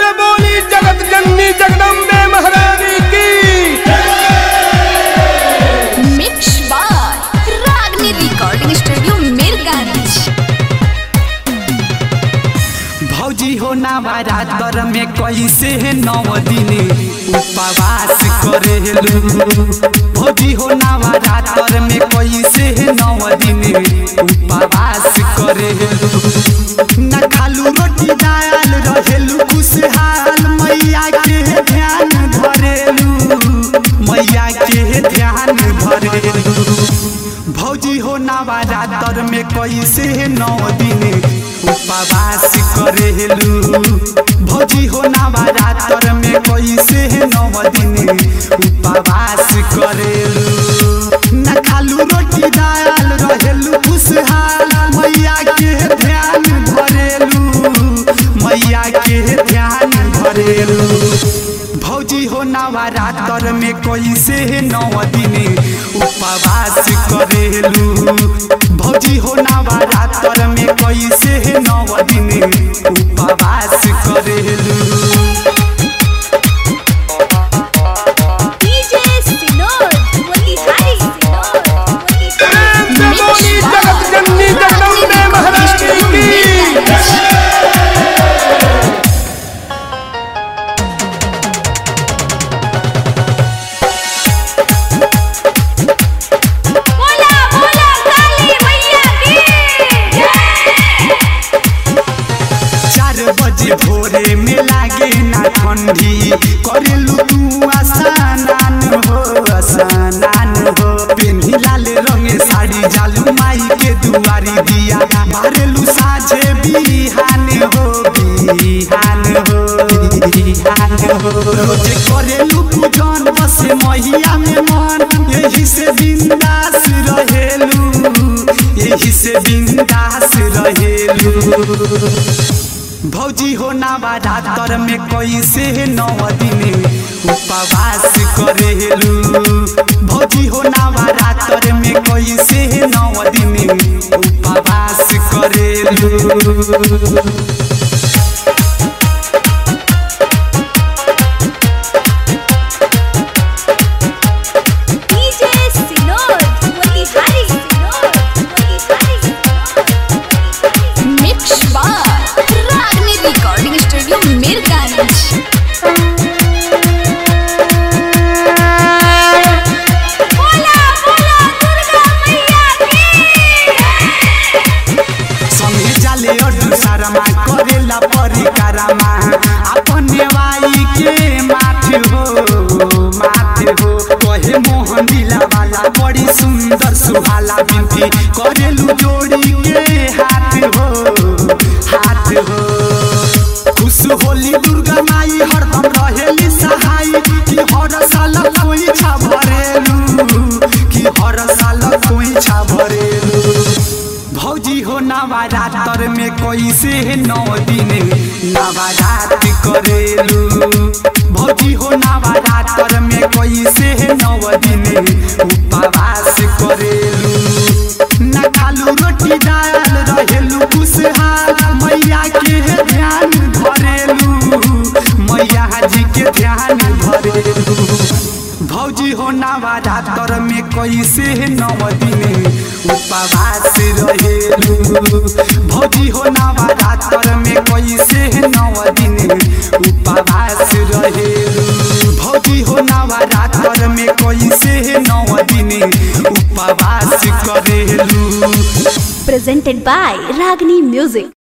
से बोली जगत जननी जगदम्बे महारानी की mix by Ragini recording studio Mirganj भौजी हो नवरात्र में कैसे नव दिन उपवास करेलू भौजी हो नवरात्र में कैसे नव दिन उपवास करेलू न खालू रोटी दाल रहेलू खुशहाल मैया के ध्यान धरेलू मैया के ध्यान धरेलू भौजी हो नवरात्र में कैसे नौ दिन उपवास करेलू भौजी हो नवरात्र में कैसे नौ दिन उपवास करेलू न खालू रोटी दाल रहेलू खुशहाल मैया के ध्यान धरेलू मैया के ध्यान धरेलू भौजी हो नवरात्र में कैसे नौ दिन उपवास करेलू भौजी हो नवरात्र में कैसे नौ दिन उपवास करेलू डीजे सिनोर वही हरी सिनोर वही प्रेम से बोली जगत जननी जगदम्बे महारानी की बोला बोला काली मैया की चार बजे भोरे में लागे ना ठंडी करेलू तू आसानान हो आसानान हो पेन्ही लाल रंगे साड़ी जालू माई के दुआरी दिया बारेलू साझे बिहान हो बिहान हो बिहान हो रोजे करेलू पूजन बसे मैया में मन यही से बिंदास रहेलू यही से बिंदास रहेलू भौजी हो नवरात्र में कैसे नौ दिन उपवास करेलू भौजी हो नवरात्र में कैसे नौ दिन उपवास करेलू डीजे सिनोर वही हरी सिनोर वही हरी सिनोर mix by Ragini recording studio Mirganj बोला बोला दुर्गा मैया की संगे जाले अड्डू सारमा करेला परिकारमा अपने वाई के माथे हो माथे हो कहे मोहन दिला वाला बड़ी सुंदर सुहाला बिनती करेलू जोड़ी के हाथ हो हाथ हो खुश होली दुर्गा माई हरदम रहेली सहाय कि हर साल कोई छा भरेलू कि हर साल कोई छा भरेलू भौजी हो नवरात्र में कैसे नौ दिन नवरात करेलू भौजी हो नवरात्र में कैसे नौ दिन उपवास करेलू न खालू रोटी दाल रहेलू खुशहाल मैया के ध्यान धरेलू मैया जी के ध्यान धरेलू भौजी हो नवरात्र में कैसे नौ दिन उपवास रहेलू भौजी हो नवरात्र में कैसे नौ दिन उपवास रहेलू भौजी हो नवरात्र में कैसे नौ दिन उपवास करेलू presented by Ragini Music.